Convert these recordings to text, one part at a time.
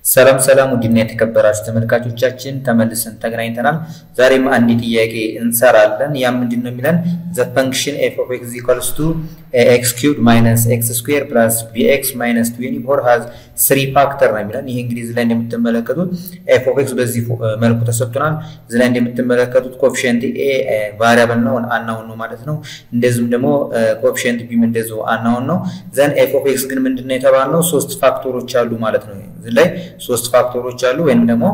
ሰላም ሰላም ውድና የተከበራችሁ ተመልካቾቻችን ተመልሰን ተገናኝተናል። ዛሬም አንድ ጥያቄ እንሰራለን። ያ ምንድን ነው የሚለን ዘ ፈንክሽን ኤፍ ኦፍ ኤክስ ኢኳልስ ቱ ኤክስ ኪዩብ ማይነስ ኤክስ ስኩዌር ፕላስ ቢኤክስ ማይነስ ትዌንቲ ፎር ሃዝ ስሪ ፋክተር ነው የሚለን። ይህ እንግዲህ እዚህ ላይ እንደምትመለከቱት ኤፍ ኦፍ ኤክስ በዚህ መልኩ ተሰጥቶናል። እዚህ ላይ እንደምትመለከቱት ኮፊሽንት ኤ ቫሪያብል ነው አናውን ነው ማለት ነው። እንደዚሁም ደግሞ ኮፊሽንት ቢም እንደዚሁ አናውን ነው። ዘን ኤፍ ኦፍ ኤክስ ግን ምንድን ነው የተባልነው ሶስት ፋክተሮች አሉ ማለት ነው እዚህ ላይ ሶስት ፋክተሮች አሉ ወይም ደግሞ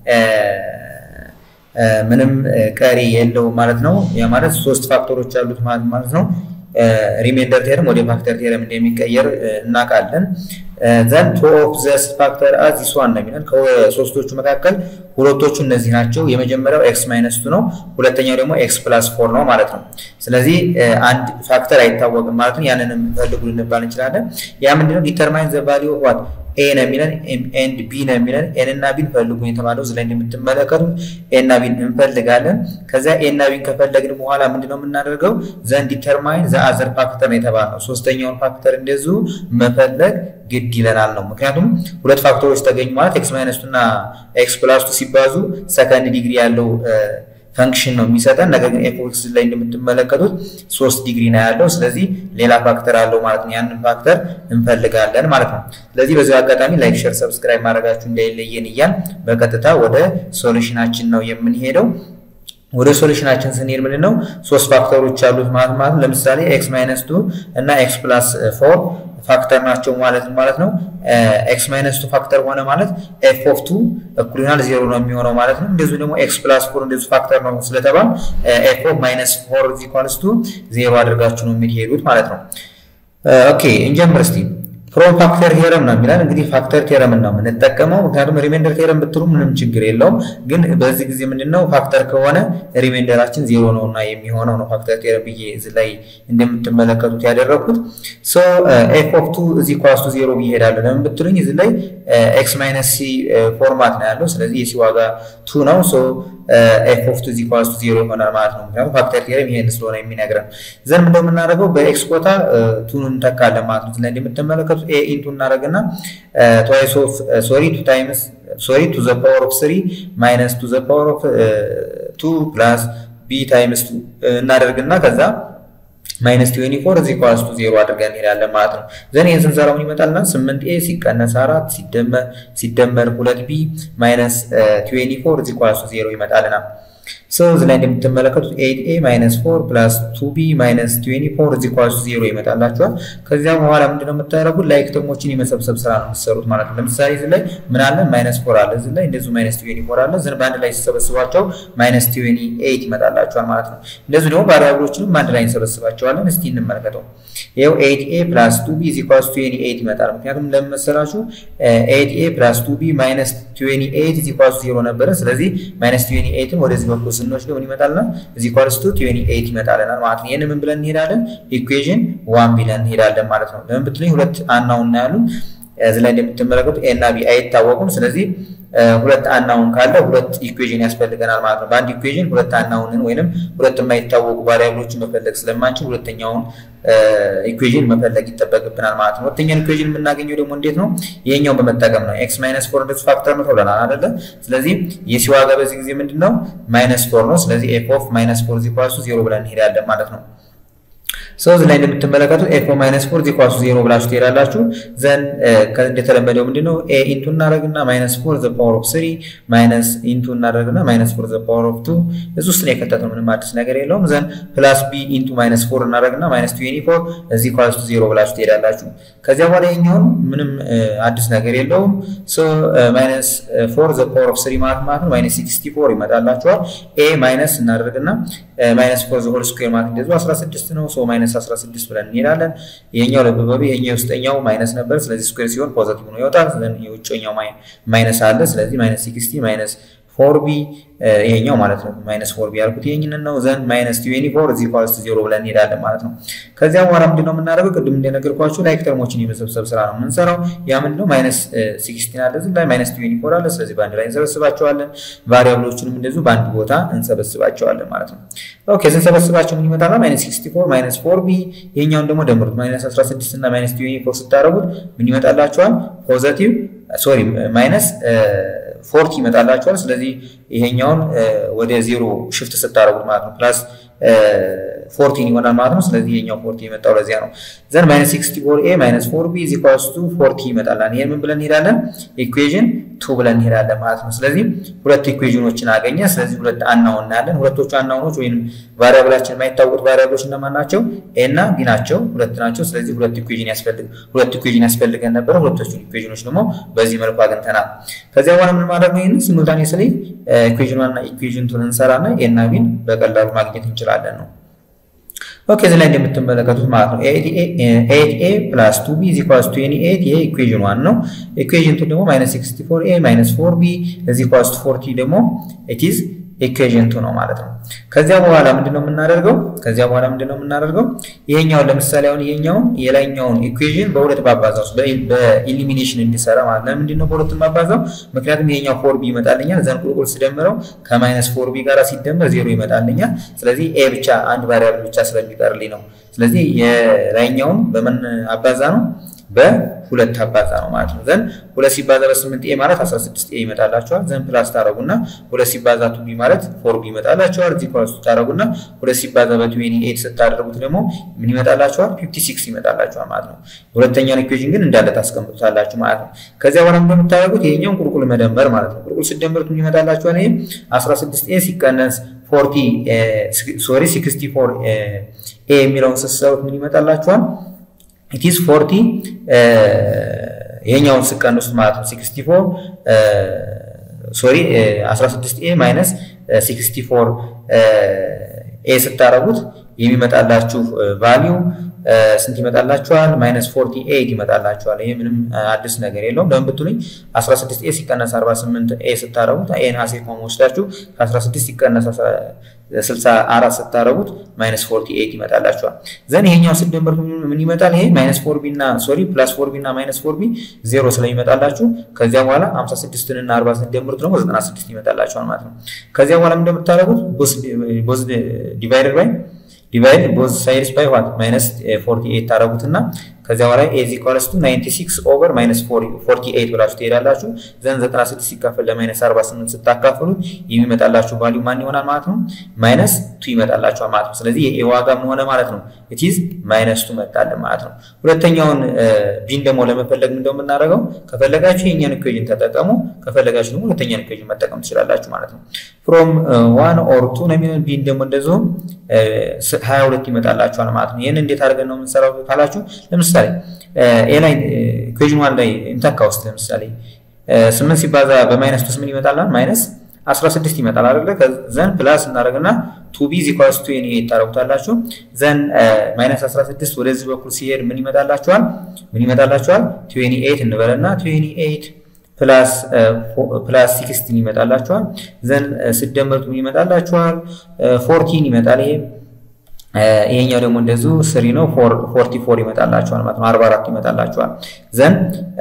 ምንም ቀሪ የለውም ማለት ነው። ያ ማለት ሶስት ፋክተሮች አሉት ማለት ነው። ሪሜንደር ቴረም ወደ ፋክተር ቴረም እንደሚቀየር እናውቃለን። ዘን ቱ ኦፍ ዘስ ፋክተር አዝ ዚስ ዋን ነው የሚለን ከሶስቶቹ መካከል ሁለቶቹ እነዚህ ናቸው። የመጀመሪያው ኤክስ ማይነስ ቱ ነው። ሁለተኛው ደግሞ ኤክስ ፕላስ ፎር ነው ማለት ነው። ስለዚህ አንድ ፋክተር አይታወቅም ማለት ነው። ያንንም ፈልጉ ልንባል እንችላለን። ያ ምንድነው ዲተርማይን ዘ ቫሊዩ ኦፍ ዋት ኤ ነው የሚለን ኤንድ ቢ ነው የሚለን ኤን እና ቢን ፈልጉ የተባለው እዚህ ላይ እንደምትመለከቱት ኤ እና ቢን እንፈልጋለን። ከዚያ ኤ እና ቢን ከፈለግን በኋላ ምንድነው የምናደርገው ዘን ዲተርማይን ዘ አዘር ፋክተር ነው የተባለው ሶስተኛውን ፋክተር እንደዚሁ መፈለግ ግድ ይለናል ነው። ምክንያቱም ሁለት ፋክተሮች ተገኙ ማለት ኤክስ ማይነስ ቱ እና ኤክስ ፕላስ ቱ ሲባዙ ሰከንድ ዲግሪ ያለው ፈንክሽን ነው የሚሰጠን። ነገር ግን ኤፍ ኤክስ ላይ እንደምትመለከቱት ሶስት ዲግሪ ነው ያለው። ስለዚህ ሌላ ፋክተር አለው ማለት ነው። ያንን ፋክተር እንፈልጋለን ማለት ነው። ስለዚህ በዚህ አጋጣሚ ላይክ፣ ሼር፣ ሰብስክራይብ ማድረጋችሁ እንዳይለየን እያል በቀጥታ ወደ ሶሉሽናችን ነው የምንሄደው። ወደ ሶሉሽናችን ስንሄድ ምንድን ነው ሶስት ፋክተሮች አሉት ማለት ማለት ለምሳሌ ኤክስ ማይነስ ቱ እና ኤክስ ፕላስ ፎር ፋክተር ናቸው ማለት ማለት ነው። ኤክስ ማይነስ ቱ ፋክተር ሆነ ማለት ኤፍ ኦፍ ቱ እኩል ይሆናል ዜሮ ነው የሚሆነው ማለት ነው። እንደዚሁ ደግሞ ኤክስ ፕላስ ፎር እንደዚሁ ፋክተር ነው ስለተባል ኤፍ ኦፍ ማይነስ ፎር ኢኳልስ ቱ ዜሮ አድርጋችሁ ነው የሚሄዱት ማለት ነው። ኦኬ እንጀምር እስቲ። ፍሮም ፋክተር ቴረም ነው የሚላል። እንግዲህ ፋክተር ቴረም ነው የምንጠቀመው፣ ምክንያቱም ሪሜንደር ቴረም ብትሉ ምንም ችግር የለውም። ግን በዚህ ጊዜ ምንድነው ፋክተር ከሆነ ሪሜንደራችን ዜሮ ነው እና የሚሆነው ነው ፋክተር ቴረም ብዬ እዚህ ላይ እንደምትመለከቱት ያደረግኩት። ሶ ኤፍ ኦፍ ቱ እዚህ ኳስቱ ዜሮ ብዬ እሄዳለሁ። ለምን ብትሉኝ እዚህ ላይ ኤክስ ማይነስ ሲ ፎርማት ነው ያለው። ስለዚህ የሲ ዋጋ ቱ ነው። ሶ ኤፍ ኦፍ ቱ እዚህ ኳስቱ ዜሮ ይሆናል ማለት ነው። ምክንያቱም ፋክተር ቴረም ይሄን ስለሆነ የሚነግረን ዘን ምንድነው የምናደርገው በኤክስ ቦታ ቱን እንተካለን ማለት ነው። ስለዚህ እንደምትመለከቱት ኤ ኢንቱ እናደርግና ትዋይስ ኦፍ ሶሪ ቱ ታይምስ ሶሪ ቱ ዘ ፓወር ኦፍ ስሪ ማይነስ ቱ ዘ ፓወር ኦፍ ቱ ፕላስ ቢ ታይምስ ቱ እናደርግና ከዛ ማይነስ ትዌንቲ ፎር እዚህ ኳስ ቱ ዜሮ አድርገን እንሄዳለን ማለት ነው። ዘን ይህን ስንሰራው ምን ይመጣልና ስምንት ኤ ሲቀነስ አራት ሲደመር ሁለት ቢ ማይነስ ትዌንቲ ፎር እዚህ ኳስ ቱ ዜሮ ይመጣልናል። ሰው እዚህ ላይ እንደምትመለከቱት ኤይት ኤ ማይነስ ፎር ፕላስ ቱ ቢ ማይነስ ትዌንቲ ፎር እዚህ ኳሱ ዜሮ ይመጣላችኋል። ከዚያ በኋላ ምንድነው የምታደርጉት ላይክ ተርሞችን የመሰብሰብ ስራ ነው የምትሰሩት ማለት ነው። ለምሳሌ እዚህ ላይ ምን አለ ማይነስ ፎር አለ፣ እዚህ ላይ እንደዚሁ ማይነስ ትዌንቲ ፎር አለ። ዝን በአንድ ላይ ሲሰበስቧቸው ማይነስ ትዌንቲ ኤይት ይመጣላችኋል ማለት ነው። እንደዚሁ ደግሞ ቫሪያብሎችንም በአንድ ላይ እንሰበስባቸዋለን። እስቲ እንመልከተው። ይኸው ኤይት ኤ ፕላስ ቱ ቢ እዚህ ኳሱ ትዌንቲ ኤይት ይመጣል። ምክንያቱም ለምን መሰላችሁ? ኤይት ኤ ፕላስ ቱ ቢ ማይነስ ትዌንቲ ኤይት እዚህ ኳሱ ዜሮ ነበረ። ስለዚህ ማይነስ ትዌንቲ ኤይትን ወደዚህ በኩል ስንወስደው ምን ይመጣልና እዚህ ኳልስ ቱ ትዌንቲ ኤይት ይመጣልናል ማለት ነው። ይህን ምን ብለን እንሄዳለን? ኢኩዌዥን ዋን ብለን እንሄዳለን ማለት ነው። ለምን ብትለኝ ሁለት አናውን እናያሉን እዚህ ላይ እንደምትመለከቱት ኤ እና ቢ አይታወቁም። ስለዚህ ሁለት አናውን ካለ ሁለት ኢኩዌዥን ያስፈልገናል ማለት ነው። በአንድ ኢኩዌዥን ሁለት አናውንን ወይንም ሁለት የማይታወቁ ቫሪያብሎችን መፈለግ ስለማንችል ሁለተኛውን ኢኩዌዥን መፈለግ ይጠበቅብናል ማለት ነው። ሁለተኛውን ኢኩዌዥን የምናገኘው ደግሞ እንዴት ነው? ይሄኛውን በመጠቀም ነው። ኤክስ ማይነስ ፎር እንደዚህ ፋክተር ነው ተብለናል አይደለ? ስለዚህ የሲ ዋጋ በዚህ ጊዜ ምንድን ነው? ማይነስ ፎር ነው። ስለዚህ ኤፍ ኦፍ ማይነስ ፎር ዚ ኳሱ ዜሮ ብለን እንሄዳለን ማለት ነው። ሰው እዚህ ላይ እንደምትመለከቱት ኤፍ ኦፍ ማይነስ ፎር ዚ ኳሱ ዜሮ ብላችሁ ትሄዳላችሁ። ዘን እንደተለመደው ምንድነው ኤ ኢንቱ እናደርግና ማይነስ ፎር ዘ ፓወር ኦፍ ስሪ ማይነስ ኢንቱ እናደርግና ማይነስ ፎር ዘ ፓወር ኦፍ ቱ እዚህ ውስጥ ነው የከተተው። ምንም አዲስ ነገር የለውም። ዘን ፕላስ ቢ ኢንቱ ማይነስ ፎር እናደርግና ማይነስ ትዌንቲ ፎር እዚህ ኳሱ ዜሮ ብላችሁ ትሄዳላችሁ። ከዚያ በኋላ የኛውን ምንም አዲስ ነገር የለውም። ሶ ማይነስ ፎር ዘ ፓወር ኦፍ ስሪ ማለት ማለት ነው ማይነስ ሲክስቲ ፎር ይመጣላችኋል። ኤ ማይነስ እናደርግና ማይነስ ፎር ዘ ሆል ስኩዌር ማለት እንደዚሁ 16 ነው። ሶ ማይነስ 16 ብለን እንሄዳለን። ይሄኛው ለበበቢ ይሄኛው ውስጠኛው ማይነስ ነበር። ስለዚህ ስኩዌር ሲሆን ፖዘቲቭ ነው ይወጣል። ስለዚህ የውጭኛው ማይነስ አለ። ስለዚህ ማይነስ 60 ማይነስ ፎር ቢ ይሄኛው ማለት ነው ማይነስ ፎር ቢ ያልኩት ይሄንን ነው። ዘን ማይነስ ትዌንቲ ፎር እዚህ ኳልስ ዜሮ ብለን እንሄዳለን ማለት ነው። ከዚያ በኋላ ምንድን ነው የምናደርገው? ቅድም እንደነገርኳችሁ ላይክ ተርሞችን የመሰብሰብ ስራ ነው የምንሰራው። ያ ምንድን ነው ማይነስ ሲክስቲን አለ እዚህ ላይ ማይነስ ትዌንቲ ፎር አለ። ስለዚህ በአንድ ላይ እንሰበስባቸዋለን። ቫሪያብሎቹንም እንደዚሁ በአንድ ቦታ እንሰበስባቸዋለን ማለት ነው። ኦኬ ስንሰበስባቸው ምን ይመጣል? ማይነስ ሲክስቲ ፎር ማይነስ ፎር ቢ ይሄኛውን ደግሞ ደምሩት። ማይነስ 16 እና ማይነስ ትዌንቲ ፎር ስታደርጉት ምን ይመጣላቸዋል? ፖዘቲቭ ሶሪ ማይነስ ፎርቲ ይመጣላችኋል። ስለዚህ ይሄኛውን ወደ ዜሮ ሽፍት ስታደርጉት ማለት ነው ፕላስ ፎርቲን ይሆናል ማለት ነው። ስለዚህ ይሄኛው ፎርቲ የመጣው ለዚያ ነው። ዘን ማይነስ ሲክስቲ ፎር ኤ ማይነስ ፎር ቢ ኢዝ ኢኳልስ ቱ ፎርቲ ይመጣላል። ይሄን ምን ብለን እንሄዳለን? ኢኩዌዥን ቱ ብለን እንሄዳለን ማለት ነው። ስለዚህ ሁለት ኢኩዌዥኖችን አገኘ። ስለዚህ ሁለት አናውን እናያለን። ሁለቶቹ አናውኖች ወይም ቫሪያብላችን የማይታወቁት ቫሪያብሎች እነማን ናቸው? ኤ እና ቢ ናቸው። ሁለት ናቸው። ስለዚህ ሁለት ኢኩዌዥን ያስፈልግ ሁለት ኢኩዌዥን ያስፈልገን ነበረ። ሁለቶቹን ኢኩዌዥኖች ደግሞ በዚህ መልኩ አግኝተናል። ከዚያ በኋላ ምን ማድረግ ነው? ይህን ሲሙልታኒየስሊ ኢኩዌዥን ዋንና ኢኩዌዥን ቱን እንሰራና ኤ እና ቢን በቀላሉ ማግኘት እንችላለን ነው። ኦኬ እዚህ ላይ እንደምትመለከቱት ማለት ነው ኤት ኤ ፕላስ ቱ ቢ ኢዝ ኢኳልስ ቱ ኤኒ ኤት ይሄ ኢኩዌዥን ዋን ነው። ኢኩዌዥን ቱ ደግሞ ማይነስ ሲክስቲ ፎር ኤ ማይነስ ፎር ቢ ኢዝ ኢኳልስ ቱ ፎርቲ ደግሞ ኢት ኢዝ ኢኩዌዥን ቱ ነው ማለት ነው። ከዚያ በኋላ ምንድነው የምናደርገው? ከዚያ በኋላ ምንድነው የምናደርገው? ይሄኛውን ለምሳሌ አሁን ይሄኛውን የላይኛውን ኢኩዌዥን በሁለት ባባዛው በኢሊሚኔሽን እንዲሰራ ማለት ነው። ምንድነው በሁለት ባባዛው? ምክንያቱም ይሄኛው ፎር ቢ ይመጣልኛል። ዘን ቁልቁል ስደምረው ከማይነስ ፎር ቢ ጋር ሲደመር ዜሮ ይመጣልኛል። ስለዚህ ኤ ብቻ አንድ ቫሪያብል ብቻ ስለሚቀርልኝ ነው። ስለዚህ የላይኛውን በምን አባዛ ነው? በሁለት አባዛ ነው ማለት ነው። ዘን ሁለት ሲባዛ በስምንት ኤ ማለት 16 ኤ ይመጣላቸዋል። ዘን ፕላስ ታረጉና ሁለት ሲባዛ ቱ ቢ ማለት ፎር ቢ ይመጣላቸዋል። እዚህ ኳስ ታረጉና ሁለት ሲባዛ በትዌኒ ኤት ስታደርጉት ደግሞ ምን ይመጣላቸዋል? 56 ይመጣላቸዋል ማለት ነው። ሁለተኛውን ኢኩዌሽን ግን እንዳለ ታስቀምጡታላችሁ ማለት ነው። ከዚያ በኋላ እንደምታደርጉት ይሄኛውን ቁልቁል መደመር ማለት ነው። ቁልቁል ስደምሩት ምን ይመጣላችኋል? ይሄ 16 ኤ ሲቀነስ 40 ሶሪ 64 ኤ የሚለውን ስትሰሩት ምን ይመጣላችኋል? ኢትስ ፎርቲ ይሄኛውን ስቀንሱት ማለት ነው 64 ሶሪ 16 ኤ ማይነስ 64 ኤ ስታረጉት የሚመጣላችሁ ቫሊዩ ስንት ይመጣላችኋል? ማይነስ 48 ይመጣላችኋል። ይሄ ምንም አዲስ ነገር የለውም። ለምን ብትሉኝ 16 ኤ ሲቀነስ 48 ኤ ስታረጉት ኤን ሀሴ ኮም ወስዳችሁ ከ16 ሲቀነስ 64 ስታረጉት ማይነስ 48 ይመጣላችኋል። ዘን ይሄኛው ስደምር ምን ይመጣል? ይሄ ማይነስ 4 ቢ እና ሶሪ ፕላስ 4 ቢ እና ማይነስ 4 ቢ ዜሮ ስለሚመጣላችሁ ከዚያ በኋላ 56 እና 40 ስደምሩት ደግሞ 96 ይመጣላችኋል ማለት ነው። ከዚያ በኋላ እንደምታደርጉት ቦዝ ዲቫይደድ ባይ ዲቫይድ ቦዝ ሳይድስ ባይ ዋት ማይነስ 48 ታረጉትና ከዚያ በኋላ ኤዝ ኢኳልስ ቱ 96 ኦቨር ማይነስ 48 ብላችሁ ትሄዳላችሁ። ዘን 96 ሲካፈል ለማይነስ 48 ስታካፍሉት የሚመጣላችሁ ቫሊዩ ማን ይሆናል ማለት ነው? ማይነስ ቱ ይመጣላችኋል ማለት ነው። ስለዚህ የኤ ዋጋ ምን ሆነ ማለት ነው? ኢትዝ ማይነስ ቱ መጣልን ማለት ነው። ሁለተኛውን ቢን ደግሞ ለመፈለግ ምን እንደምናደርገው ከፈለጋችሁ የኛን ኢኩዌሽን ተጠቀሙ፣ ከፈለጋችሁ ደግሞ ሁለተኛን ኢኩዌሽን መጠቀም ትችላላችሁ ማለት ነው። ፍሮም ዋን ኦር ቱ ነው የሚሆን ቢን ደግሞ እንደዚሁም 22 ይመጣላችኋል ማለት ነው። ይህን እንዴት አድርገን ነው የምንሰራው ካላችሁ ለምሳሌ ኤ ላይ ኢኩዌሽን ዋን ላይ እንተካ ውስጥ ለምሳሌ ስምንት ሲባዛ በማይነስ ቱስ ምን ይመጣል? ማይነስ 16 ይመጣል አይደለ? ዘን ፕላስ እናደርግና ቱ ቢ ኢኳልስ ቱ ኤን ኤት ታደርጉታላችሁ። ዘን ማይነስ 16 ወደዚህ በኩል ሲሄድ ምን ይመጣላችኋል? ምን ይመጣላችኋል? ትዌኒ ኤት እንበልና ትዌኒ ኤት ፕላስ ፕላስ ሲክስቲን ይመጣላችኋል። ዘን ስደመሩት ምን ይመጣላችኋል? ፎርቲን ይመጣል ይሄ ይሄኛው ደግሞ እንደዚሁ ስሪ ነው። ፎርቲ ፎር ይመጣላቸዋል ማለት ነው። አርባ አራት ይመጣላቸዋል። ዘን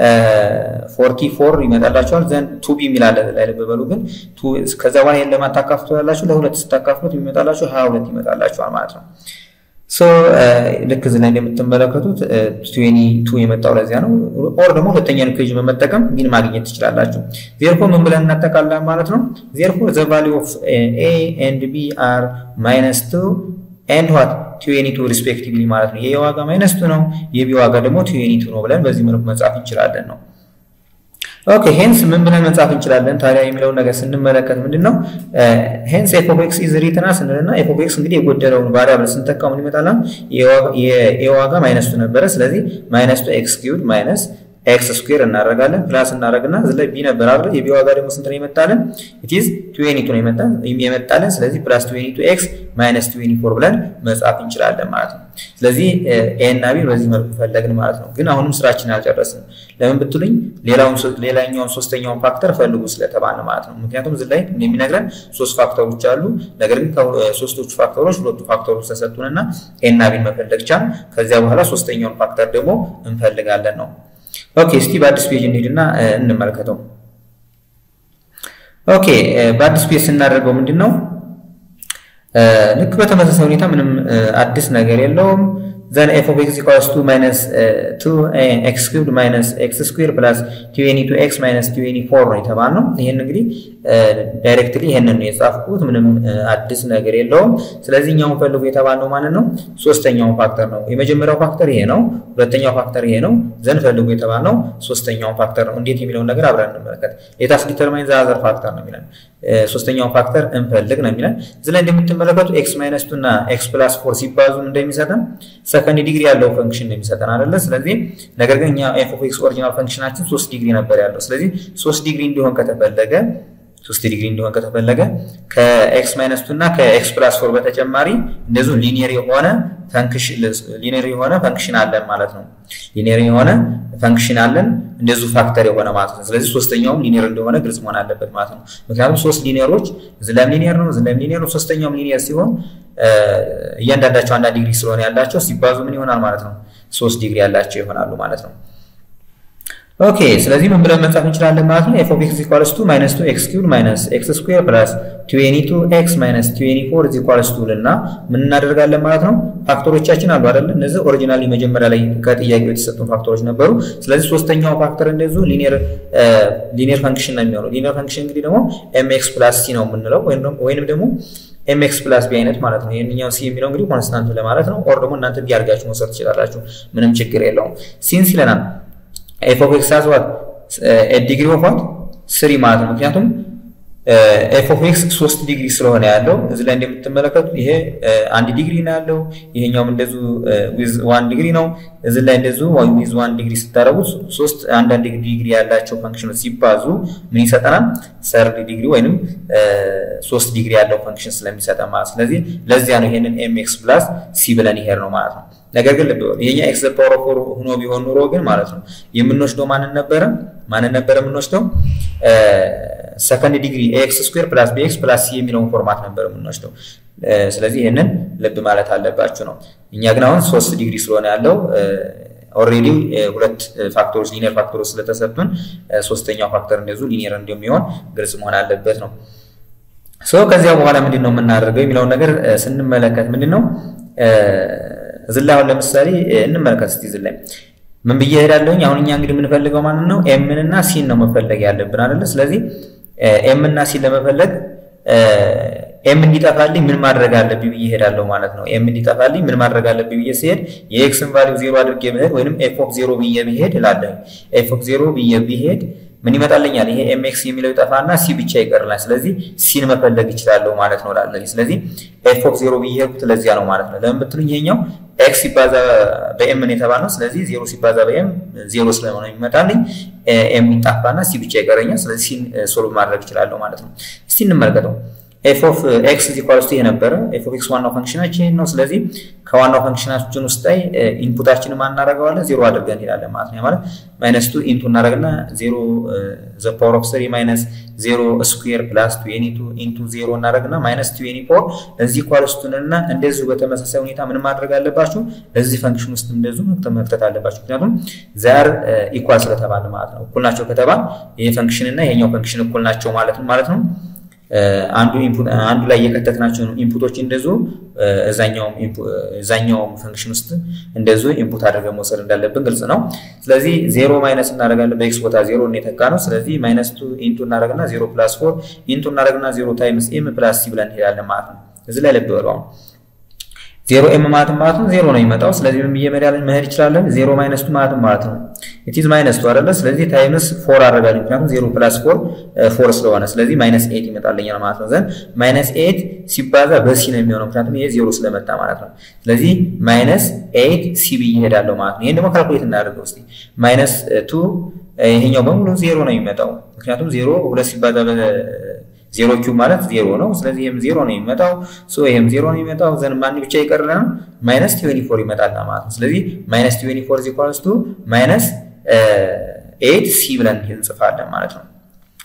ፎርቲ ፎር ይመጣላቸዋል። ዘን ቱ ቢ የሚላለ ላይ ልብ በሉ ግን ከዛ በኋላ ይህን ለማታካፍቱ ያላችሁ ለሁለት ስታካፍሉት የሚመጣላቸው ሀያ ሁለት ይመጣላቸዋል ማለት ነው። ሶ ልክ እዚህ ላይ እንደምትመለከቱት ትዌኒ ቱ የመጣው ለዚያ ነው። ኦር ደግሞ ሁለተኛን ኢኩዌሽን በመጠቀም ቢን ማግኘት ትችላላችሁ። ዜርፎር ምን ብለን እናጠቃላለን ማለት ነው። ዜርፎር ዘ ቫሊዩ ኦፍ ኤ ኤንድ ቢ አር ማይነስ ቱ ኤንድ ዋት ቲዌኒቱ ሪስፔክቲቭሊ ማለት ነው። የኤ ዋጋ ማይነስ ቱ ነው፣ የቢ ዋጋ ደግሞ ቲዌኒቱ ነው ብለን በዚህ መልኩ መጻፍ እንችላለን ነው። ኦኬ ሄንስ ምን ብለን መጻፍ እንችላለን ታዲያ የሚለውን ነገር ስንመለከት ምንድን ነው ሄንስ ኤፍ ኦፍ ኤክስ ኢዝ ሪትና ስንልና ኤፍ ኦፍ ኤክስ እንግዲህ የጎደለውን ቫሪያብል ስንተካው ምን ይመጣል? የኤ ዋጋ ማይነስ ቱ ነበረ። ስለዚህ ማይነስ ቱ ኤክስ ኪዩድ ማይነስ ኤክስ ስኩዌር እናደርጋለን ፕላስ እናደርግና እዚህ ላይ ቢ ነበር አይደል? የቢ ዋጋ ደግሞ ስንት ነው የመጣልን? ኢትዝ ትዌኒቱ ነው የመጣልን። ስለዚህ ፕላስ ትዌኒቱ ኤክስ ማይነስ ትዌኒ ፎር ብለን መጻፍ እንችላለን ማለት ነው። ስለዚህ ኤ እና ቢ በዚህ መልኩ ፈለግን ማለት ነው። ግን አሁንም ስራችን አልጨረስንም። ለምን ብትሉኝ ሌላኛውን ሶስተኛውን ፋክተር ፈልጉ ስለተባለ ማለት ነው። ምክንያቱም እዚህ ላይ የሚነግረን ሶስት ፋክተሮች አሉ። ነገር ግን ሶስቶቹ ፋክተሮች ሁለቱ ፋክተሮች ተሰጡንና ኤ እና ቢን መፈለግ ቻል። ከዚያ በኋላ ሶስተኛውን ፋክተር ደግሞ እንፈልጋለን ነው። ኦኬ እስቲ በአዲስ ፔጅ እንሂድና እንመልከተው። ኦኬ በአዲስ ፔጅ ስናደርገው ምንድን ነው ልክ በተመሳሳይ ሁኔታ ምንም አዲስ ነገር የለውም። ዘን ኤፍ ኦፍ ኤክስ ኢኳልስ ቱ ማይነስ ቱ ኤክስ ክዩብድ ማይነስ ኤክስ ስኩዌር ፕላስ ቲዌኒ ቱ ኤክስ ማይነስ ቲዌኒ ፎር ነው የተባልነው። ይህን እንግዲህ ዳይሬክትሊ ይህንን ነው የጻፍኩት፣ ምንም አዲስ ነገር የለውም። ስለዚህ እኛውን ፈልጉ የተባልነው ማለት ነው ሶስተኛውን ፋክተር ነው። የመጀመሪያው ፋክተር ይሄ ነው፣ ሁለተኛው ፋክተር ይሄ ነው። ዘን ፈልጉ የተባልነው ሶስተኛውን ፋክተር ነው። እንዴት የሚለውን ነገር አብረን እንመለከት። ሌታስ ዲተርማይን ዘ አዘር ፋክተር ነው የሚለን ሶስተኛውን ፋክተር እንፈልግ ነው የሚለን። እዚህ ላይ እንደምትመለከቱ ኤክስ ማይነስ ቱ እና ኤክስ ፕላስ ፎር ሲባዙ እንደሚሰጠን ሰከንድ ዲግሪ ያለው ፈንክሽን ነው የሚሰጠን አይደለ? ስለዚህ ነገር ግን እኛ ኤፍ ኦፍ ኤክስ ኦሪጂናል ፈንክሽናችን ሶስት ዲግሪ ነበር ያለው። ስለዚህ ሶስት ዲግሪ እንዲሆን ከተፈለገ ሶስት ዲግሪ እንዲሆን ከተፈለገ ከኤክስ ማይነስ ቱ እና ከኤክስ ፕላስ ፎር በተጨማሪ እንደዚሁ ሊኒየር የሆነ ፈንክሽን ሊኒየር የሆነ ፈንክሽን አለን ማለት ነው። ሊኒየር የሆነ ፈንክሽን አለን እንደዚሁ ፋክተር የሆነ ማለት ነው። ስለዚህ ሶስተኛውም ሊኒየር እንደሆነ ግልጽ መሆን አለበት ማለት ነው። ምክንያቱም ሶስት ሊኒየሮች ዝለም ሊኒየር ነው፣ ዝለም ሊኒየር ነው፣ ሶስተኛውም ሊኒየር ሲሆን እያንዳንዳቸው አንዳንድ ዲግሪ ስለሆነ ያላቸው ሲባዙ ምን ይሆናል ማለት ነው? ሶስት ዲግሪ ያላቸው ይሆናሉ ማለት ነው። ኦኬ ስለዚህ ምን ብለን መጻፍ እንችላለን ማለት ነው። ኤፍ ኦፍ ኤክስ ኢኳልስ ቱ ማይነስ ቱ ኤክስ ኪዩብ ማይነስ ኤክስ ስኩዌር ፕላስ ትዌኒ ቱ ኤክስ ማይነስ ትዌኒ ፎር ኢዝ ኢኳልስ ቱ ልና ምን እናደርጋለን ማለት ነው። ፋክተሮቻችን አሉ አይደል? እነዚህ ኦሪጂናሊ መጀመሪያ ላይ ከጥያቄው የተሰጡን ፋክተሮች ነበሩ። ስለዚህ ሶስተኛው ፋክተር እንደዚሁ ሊኒየር ሊኒየር ፈንክሽን ነው የሚሆነው። ሊኒየር ፈንክሽን እንግዲህ ደግሞ ኤም ኤክስ ፕላስ ሲ ነው የምንለው ወይንም ደግሞ ኤምኤክስ ፕላስ ቢ አይነት ማለት ነው። ይህንኛው ሲ የሚለው እንግዲህ ኮንስታንት ለማለት ነው። ኦር ደግሞ እናንተ ቢ አድርጋችሁ መውሰድ ትችላላችሁ። ምንም ችግር የለውም። ሲንስ ይለናል ኤፍ ኦፍ ኤክስ ሃዝ ዋት ዲግሪ ኦፍ ዋት ስሪ ማለት ነው። ምክንያቱም ኤፍ ኦፍ ኤክስ ሶስት ዲግሪ ስለሆነ ያለው እዚህ ላይ እንደምትመለከቱ ይሄ አንድ ዲግሪ ነው ያለው። ይሄኛውም እንደዙ ዊዝ ዋን ዲግሪ ነው። እዚህ ላይ እንደዙ ዊዝ ዋን ዲግሪ ስታደረጉት ሶስት አንዳንድ ዲግሪ ያላቸው ፈንክሽኖች ሲባዙ ምን ይሰጠናል? ሰርድ ዲግሪ ወይንም ሶስት ዲግሪ ያለው ፈንክሽን ስለሚሰጠን ማለት ስለዚህ ለዚያ ነው ይሄንን ኤም ኤክስ ፕላስ ሲ ብለን ይሄድ ነው ማለት ነው። ነገር ግን ልብ ይሄኛ ኤክስ ፓወር ኦፍ ፎር ሆኖ ቢሆን ኑሮ ግን ማለት ነው የምንወስደው ማንን ነበረ? ማንን ነበረ የምንወስደው? ሰከንድ ዲግሪ ኤክስ ስኩዌር ፕላስ ቢኤክስ ፕላስ ሲ የሚለውን ፎርማት ነበር የምንወስደው። ስለዚህ ይህንን ልብ ማለት አለባችሁ ነው። እኛ ግን አሁን ሶስት ዲግሪ ስለሆነ ያለው ኦልሬዲ ሁለት ፋክተሮች ሊኒየር ፋክተሮች ስለተሰጡን ሶስተኛው ፋክተር እንደዚሁ ሊኒየር እንደሚሆን ግልጽ መሆን አለበት ነው። ሶ ከዚያ በኋላ ምንድን ነው የምናደርገው የሚለውን ነገር ስንመለከት ምንድን ነው እዚህ ላይ አሁን ለምሳሌ እንመለከት እስቲ እዚህ ላይ ምን ብዬ እሄዳለሁኝ? አሁን እኛ እንግዲህ የምንፈልገው ማንን ነው? ኤምን እና ሲን ነው መፈለግ ያለብን አይደለ? ስለዚህ ኤም እና ሲን ለመፈለግ ኤም እንዲጠፋልኝ ምን ማድረግ አለብኝ ብዬ እሄዳለሁ ማለት ነው። ኤም እንዲጠፋልኝ ምን ማድረግ አለብኝ ብዬ ሲሄድ የኤክስን ቫሊው ዜሮ አድርጌ ብሄድ ወይንም ኤፍ ኦፍ ዜሮ ብዬ ብሄድ እላለሁ። ኤፍ ኦፍ ዜሮ ብዬ ብሄድ ምን ይመጣልኛል? ይሄ ኤምኤክስ የሚለው ይጠፋና ሲ ብቻ ይቀርላል። ስለዚህ ሲን መፈለግ ይችላለሁ ማለት ነው ላለኝ። ስለዚህ ኤፍ ኦፍ ዜሮ ብዬ ሄድኩት ለዚያ ነው ማለት ነው። ለምን ብትሉኝ ይሄኛው ኤክስ ሲባዛ በኤም ነው የተባለው። ስለዚህ ዜሮ ሲባዛ በኤም ዜሮ ስለሆነ የሚመጣልኝ ኤም ይጣፋና ሲ ብቻ ይቀረኛል። ስለዚህ ሲን ሶልቭ ማድረግ ይችላለሁ ማለት ነው። እስቲ እንመልከተው። ኤፍ ኦፍ ኤክስ ኢኳልስ ቱ ይሄ ነበረ። ኤፍ ኦፍ ኤክስ ዋናው ፈንክሽናችን ነው። ስለዚህ ከዋናው ፈንክሽናችን ውስጥ ላይ ኢንፑታችንን ማን እናደርገዋለን? ዜሮ አድርገን እንሄዳለን ማለት ነው። ማለት ማይነስ ቱ ኢንቱ እናደርግና ዜሮ ዘ ፓወር ኦፍ ስሪ ማይነስ ዜሮ ስኩዌር ፕላስ ቱዌኒ ቱ ኢንቱ ዜሮ እናደርግና ማይነስ ቱዌኒ ፎር እዚህ ኢኳልስ ቱን እና እንደዚሁ በተመሳሳይ ሁኔታ ምን ማድረግ አለባችሁ? እዚህ ፈንክሽን ውስጥ እንደዚሁ መክተት አለባችሁ። ምክንያቱም ዛር ኢኳል ስለተባለ ማለት ነው። እኩል ናቸው ከተባል ይሄ ፈንክሽን እና ይሄኛው ፈንክሽን እኩል ናቸው ማለት ነው ማለት ነው አንዱ ኢንፑት አንዱ ላይ የከተትናቸው ኢንፑቶች እንደዚሁ እዛኛውም ፈንክሽን ውስጥ እንደዚሁ ኢንፑት አድርገን መውሰድ እንዳለብን ግልጽ ነው። ስለዚህ ዜሮ ማይነስ እናደርጋለን። በኤክስ ቦታ ዜሮ የተካ ነው። ስለዚህ ማይነስ ቱ ኢንቱ እናደርግና ዜሮ ፕላስ ፎር ኢንቱ እናደርግና ዜሮ ታይምስ ኤም ፕላስ ሲ ብለን እንሄዳለን ማለት ነው። እዚህ ላይ ልብ በሉ አሁን ዜሮ ኤም ማለት ማለት ነው ዜሮ ነው የሚመጣው። ስለዚህ ምን ብዬ መሄድ ይችላለን? ዜሮ ማይነስ ቱ ማለት ማለት ነው ኢትዝ ማይነስ ቱ አይደለ? ስለዚህ ታይምስ ፎር አደርጋለሁ። ምክንያቱም ዜሮ ፕላስ ፎር ፎር ስለሆነ ስለዚህ ማይነስ ኤት ይመጣልኛል ማለት ነው። ዘንድ ማይነስ ኤት ሲባዛ በሲ ነው የሚሆነው ምክንያቱም ይሄ ዜሮ ስለመጣ ማለት ነው። ስለዚህ ማይነስ ኤት ሲ ብዬ እሄዳለሁ ማለት ነው። ይሄን ደግሞ ካልኩሌት እናደርገው እስኪ ማይነስ ቱ ይሄኛው በሙሉ ዜሮ ነው የሚመጣው ምክንያቱም ዜሮ ሁለት ሲባዛ ዜሮ ኪዩብ ማለት ዜሮ ነው። ስለዚህ ይህም ዜሮ ነው የሚመጣው። ሶ ይህም ዜሮ ነው የሚመጣው። ዘን ማን ብቻ ይቀርልናል? ማይነስ ቲዌኒ ፎር ይመጣል ማለት ነው። ስለዚህ ማይነስ ቲዌኒ ፎር ኢኳልስ ቱ ማይነስ ኤት ሲ ብለን እንጽፋለን ማለት ነው።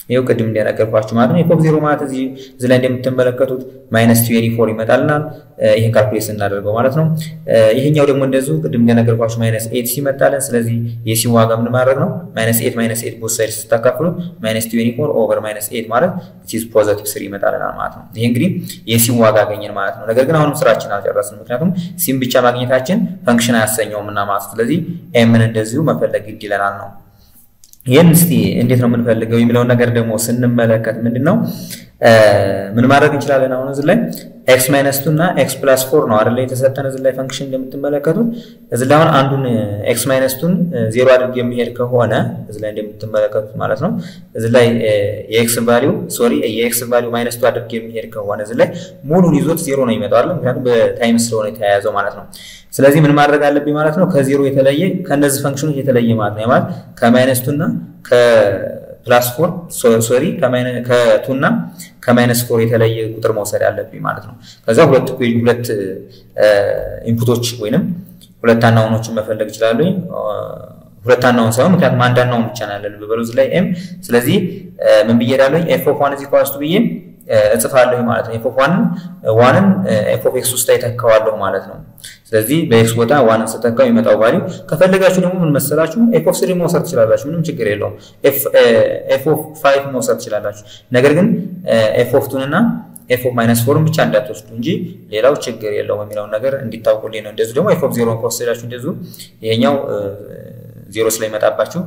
ይኸው ቅድም እንደነገርኳችሁ ማለት ነው። ኤፎፍ ዜሮ ማለት እዚህ እዚህ ላይ እንደምትመለከቱት ማይነስ ትዌንቲ ፎር ይመጣልናል። ይህን ካልኩሌት ስናደርገው ማለት ነው። ይሄኛው ደግሞ እንደዚሁ ቅድም እንደነገርኳችሁ ማይነስ ኤት ሲመጣልን፣ ስለዚህ የሲን ዋጋ ምን ማድረግ ነው? ማይነስ ኤት ማይነስ ኤት ቦት ሳይድ ስታካፍሉት ማይነስ ትዌንቲ ፎር ኦቨር ማይነስ ኤት ማለት ኢዝ ፖዘቲቭ ስሪ ይመጣልናል ማለት ነው። ይሄ እንግዲህ የሲን ዋጋ አገኘን ማለት ነው። ነገር ግን አሁንም ስራችን አልጨረስንም። ምክንያቱም ሲን ብቻ ማግኘታችን ፈንክሽን አያሰኘውም እና ማለት ስለዚህ ኤምን እንደዚሁ መፈለግ ግድ ይለናል ነው ይህን እስቲ እንዴት ነው የምንፈልገው የሚለውን ነገር ደግሞ ስንመለከት ምንድን ነው ምን ማድረግ እንችላለን? አሁን እዚህ ላይ ኤክስ ማይነስ ቱ እና ኤክስ ፕላስ ፎር ነው አይደለ የተሰጠን እዚህ ላይ ፈንክሽን እንደምትመለከቱት እዚህ ላይ አሁን አንዱን ኤክስ ማይነስ ቱን ዜሮ አድርግ የሚሄድ ከሆነ እዚህ ላይ እንደምትመለከቱት ማለት ነው እዚህ ላይ የኤክስ ቫሊዩ ሶሪ የኤክስ ቫሊዩ ማይነስ ቱ አድርግ የሚሄድ ከሆነ እዚህ ላይ ሙሉን ይዞት ዜሮ ነው ይመጣው አይደል? ምክንያቱም በታይም ስለሆነ የተያያዘው ማለት ነው። ስለዚህ ምን ማድረግ አለብኝ ማለት ነው ከዜሮ የተለየ ከእነዚህ ፈንክሽኖች የተለየ ማለት ነው ማለት ከማይነስ ቱ እና ከፕላስ ፎር ሶሪ ከቱ እና ከማይነስ ፎር የተለየ ቁጥር መውሰድ አለብኝ ማለት ነው። ከዛ ሁለት ሁለት ኢንፑቶች ወይንም ሁለት አናውኖችን መፈለግ ይችላሉ። ሁለት አናውን ሳይሆን ምክንያቱም አንድ አናውን ብቻ ነው ያለን በበሉዝ ላይ ኤም። ስለዚህ ምን ብዬ እሄዳለሁ ኤፍ ኦፍ ዋን እዚህ ኳስቱ ብዬ እጽፋለሁ ማለት ነው። ኤፍ ኦፍ ዋንን ዋንን ኤፍ ኦፍ ኤክስ ውስጥ አይተካዋለሁ ማለት ነው። ስለዚህ በኤክስ ቦታ ዋንን ስተካው የሚመጣው ቫሊዩ ከፈለጋችሁ ደግሞ ምን መሰላችሁ ኤፍ ኦፍ ስሪ መውሰድ ትችላላችሁ። ምንም ችግር የለውም። ኤፍ ኦፍ ፋይቭ መውሰድ ትችላላችሁ። ነገር ግን ኤፍ ኦፍ ቱን እና ኤፍ ኦፍ ማይነስ ፎርን ብቻ እንዳትወስዱ እንጂ ሌላው ችግር የለውም የሚለውን ነገር እንዲታውቁልኝ ነው። እንደዚሁ ደግሞ ኤፍ ኦፍ ዜሮን ከወሰዳችሁ እንደዚሁ ይሄኛው ዜሮ ስለሚመጣባችሁ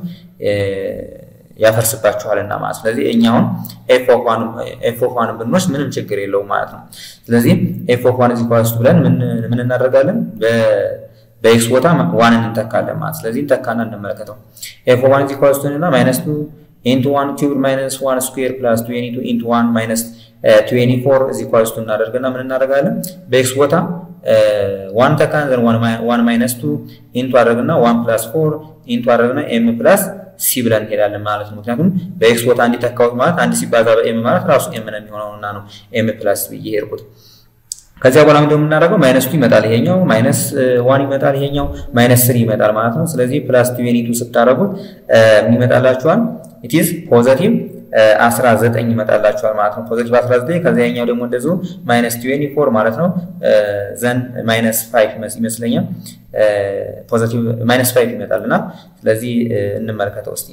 ያፈርስባችኋልና ማለት ስለዚህ እኛውን ኤፍ ኦፍ ዋን ብንወስድ ምንም ችግር የለውም ማለት ነው። ስለዚህ ኤፍ ኦፍ ዋን ዚኳስቱ ብለን ምን እናደርጋለን? በኤክስ ቦታ ዋንን እንተካለን ማለት ስለዚህ እንተካና እንመለከተው ኤፍ ኦፍ ዋን ዚኳስቱ እና ማይነስ ቱ ኢንቱ ዋን ኪዩብ ማይነስ ዋን ስኩዌር ፕላስ ትዌንቲ ቱ ኢንቱ ዋን ማይነስ ትዌንቲ ፎር ዚኳስቱ እናደርግና ምን እናደርጋለን? በኤክስ ቦታ ዋን ተካን ዘን ዋን ማይነስ ቱ ኢንቱ አደረግና ዋን ፕላስ ፎር ኢንቱ አደረግና ኤም ፕላስ ሲ ብለን እንሄዳለን ማለት ነው። ምክንያቱም በኤክስ ቦታ እንዲተካውት ማለት አንድ ሲባዛ በኤም ማለት ራሱ ኤም ነው የሚሆነውና ነው ኤም ፕላስ ብዬ ሄድኩት። ከዚያ በኋላ ምንድነው የምናደርገው? ማይነስ ቱ ይመጣል፣ ይሄኛው ማይነስ ዋን ይመጣል፣ ይሄኛው ማይነስ ስሪ ይመጣል ማለት ነው። ስለዚህ ፕላስ ትዌንቲ ቱ ስታደርጉት ምን ይመጣላችኋል? ኢትዝ ፖዘቲቭ 19 ይመጣላችኋል ማለት ነው። ፖዚቲቭ 19 ከዚያኛው ደግሞ እንደዚሁ ማይነስ 24 ማለት ነው። ዘን ማይነስ 5 ይመስለኛል ፖዚቲቭ ማይነስ 5 ይመጣልና ስለዚህ እንመለከተው እስቲ።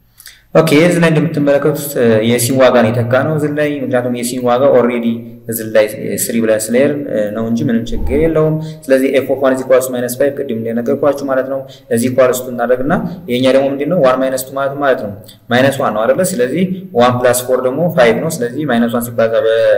ኦኬ እዚህ ላይ እንደምትመለከቱት የሲን ዋጋ ነው የተካ ነው እዚህ ላይ ምክንያቱም የሲን ዋጋ ኦልሬዲ እዚህ ላይ ስሪ ብለን ስለሄድ ነው እንጂ ምንም ችግር የለውም። ስለዚህ ኤፍ ኦፍ ዋን ኢዝ ኢኳልስ ማይነስ ፋይቭ ቅድም እንደነገርኳችሁ ማለት ነው። እዚህ ኢኳልስ ቱ እናደርግና የኛ ደግሞ ምንድን ነው ዋን ማይነስ ቱ ማለት ማለት ነው ማይነስ ዋን ነው አይደለ? ስለዚህ ዋን ፕላስ ፎር ደግሞ ፋይቭ ነው። ስለዚህ ማይነስ ዋን ሲባዛ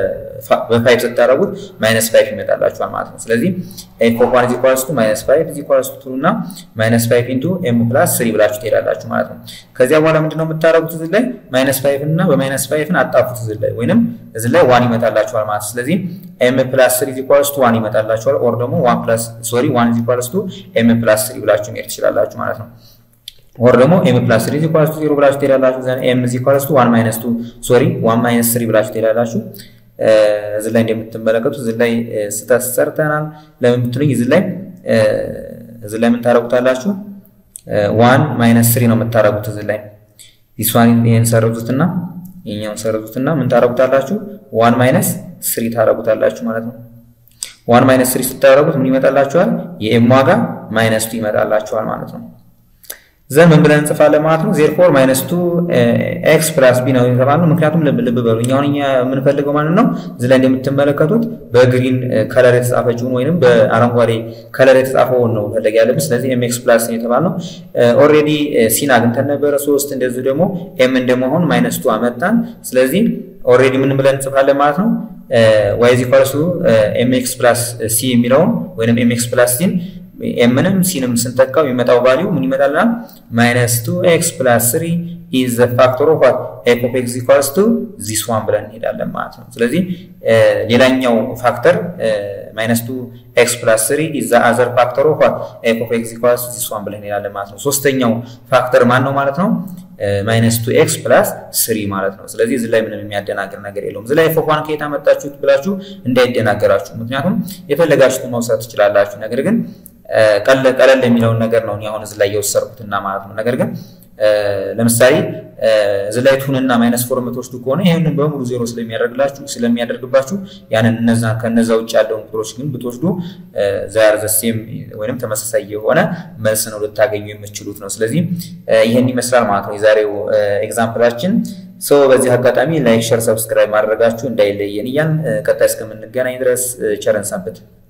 በፋይቭ ስታደርጉት ማይነስ ፋይቭ ይመጣላችኋል ማለት ነው። ስለዚህ ኤፍ ኦፍ ዋን ኢዝ ኢኳልስ ቱ ማይነስ ፋይቭ ኢዝ ኢኳልስ ቱ እና ማይነስ ፋይቭ ኢንቱ ኤም ፕላስ ስሪ ብላችሁ ትሄዳላችሁ ማለት ነው። ከዚያ በኋላ ምንድነው የምታደርጉት እዚህ ላይ ማይነስ ፋይቭ እና በማይነስ ፋይቭን አጣፉት እዚህ ላይ ወይንም እዚህ ላይ ዋን ይመጣላችኋል ማለት ነው። ስለዚህ ኤም ፕላስ ስሪ ኢኳልስ ቱ ዋን ይመጣላችኋል። ኦር ደግሞ ዋን ፕላስ ሶሪ ዋን ኢኳልስ ቱ ኤም ፕላስ ስሪ ብላችሁ መሄድ ትችላላችሁ ማለት ነው። ኦር ደግሞ ኤም ፕላስ ስሪ ኢኳልስ ቱ ዜሮ ብላችሁ ትሄዳላችሁ። ዘን ኤም ኢኳልስ ቱ ዋን ማይነስ ቱ ሶሪ ዋን ማይነስ ስሪ ብላችሁ ትሄዳላችሁ። እዚህ ላይ እንደምትመለከቱት እዚህ ላይ ስህተት ሰርተናል። ለምን ብትሉኝ እዚህ ላይ እዚህ ላይ ምን ታደርጉታላችሁ? ዋን ማይነስ ስሪ ነው የምታደርጉት እዚህ ላይ ዲስዋን ይሄን ሰረዙትና ይሄኛውን ሰረዙትና ምን ታረጉታላችሁ? ዋን ማይነስ ስሪ ታረጉታላችሁ ማለት ነው። ዋን ማይነስ ስሪ ስታረጉት ምን ይመጣላችኋል? የኤም ዋጋ ማይነስ ቱ ይመጣላችኋል ማለት ነው። ዘን ምን ብለን እንጽፋለን ማለት ነው። ዜርፎር ማይነስ ቱ ኤክስ ፕላስ ቢ ነው የተባልነው። ምክንያቱም ልብ ልብ በሉ እኛ አሁን እኛ የምንፈልገው ማለት ነው እዚህ ላይ እንደምትመለከቱት በግሪን ከለር የተጻፈችውን ወይንም በአረንጓዴ ከለር የተጻፈውን ነው ፈለግ ያለብን። ስለዚህ ኤም ኤክስ ፕላስ ነው የተባልነው። ኦልሬዲ ሲን አግኝተን ነበረ ሶስት፣ እንደዚሁ ደግሞ ኤም እንደመሆን ማይነስ ቱ አመጣን። ስለዚህ ኦልሬዲ ምን ብለን እንጽፋለን ማለት ነው ዋይ ኢዝ ኢኳልስ ቱ ኤም ኤክስ ፕላስ ሲ የሚለውን ወይንም ኤም ኤክስ ፕላስ ሲን ኤምንም ሲንም ስንተካው የሚመጣው ቫሊዩ ምን ይመጣልና ማይነስ ቱ ኤክስ ፕላስ ስሪ ኢዝ ዘ ፋክተር ኦፍ ዋት ኤፍ ኦፍ ኤክስ ኢኳልስ ቱ ዚስ ዋን ብለን እንሄዳለን ማለት ነው። ስለዚህ ሌላኛው ፋክተር ማይነስ ቱ ኤክስ ፕላስ ስሪ ኢዝ ዘ አዘር ፋክተር ኦፍ ዋት ኤፍ ኦፍ ኤክስ ኢኳልስ ቱ ዚስ ዋን ብለን እንሄዳለን ማለት ነው። ሶስተኛው ፋክተር ማን ነው ማለት ነው? ማይነስ ቱ ኤክስ ፕላስ ስሪ ማለት ነው። ስለዚህ እዚህ ላይ ምንም የሚያደናግር ነገር የለውም። እዚህ ላይ ኤፍ ኦፍ ዋን ከየት አመጣችሁት ብላችሁ እንዳይደናገራችሁ፣ ምክንያቱም የፈለጋችሁትን መውሰድ ትችላላችሁ። ነገር ግን ቀለል የሚለውን ነገር ነው አሁን እዚህ ላይ የወሰድኩትና ማለት ነው። ነገር ግን ለምሳሌ እዚህ ላይ ቱንና ማይነስ ፎር የምትወስዱ ከሆነ ይህንን በሙሉ ዜሮ ስለሚያደርግላችሁ ስለሚያደርግባችሁ ያንን እነዛ ከነዛ ውጭ ያለውን ቁጥሮች ግን ብትወስዱ ዛር ዘሴም ወይም ተመሳሳይ የሆነ መልስ ነው ልታገኙ የምትችሉት ነው። ስለዚህ ይህን ይመስላል ማለት ነው የዛሬው ኤግዛምፕላችን። ሰው በዚህ አጋጣሚ ላይክ፣ ሸር፣ ሰብስክራይብ ማድረጋችሁ እንዳይለየን እያን ቀጣይ እስከምንገናኝ ድረስ ቸረን ሰንብት።